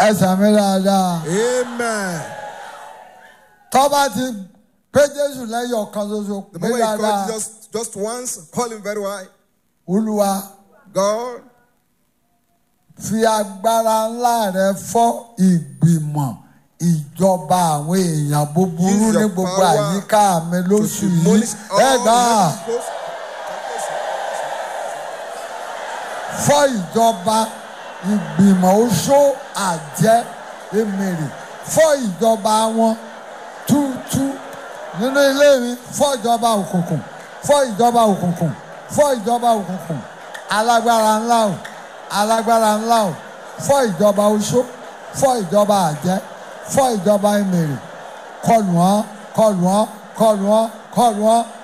ẹ sàmì dáadáa Amen. tó bá ti pé jésù lẹ́yìn ọ̀kan ṣoṣo The pé moment you dáadáa call Jesus just once, call him very well. olúwa God, fi agbára ńlá rẹ fọ́ ìgbìmọ̀ ìjọba àwọn èèyàn búburú Use ní your gbogbo power àyíká mi to lóṣù yìí demolish all ẹ gbà á the evil fọ́ ìjọba ìgbìmọ̀ oṣó àjẹ́ èmèrè fọ́ ìjọba wọn túútú nínú ilé mi fọ́ ìjọba òkùnkùn fọ́ ìjọba òkùnkùn fọ́ ìjọba òkùnkùn alágbára ńlá o alágbára ńlá o fọ́ ìjọba oṣó fọ́ ìjọba àjẹ́ fọ́ ìjọba èmèrè kọlù wọn kọlù wọn kọlù wọn kọlù wọn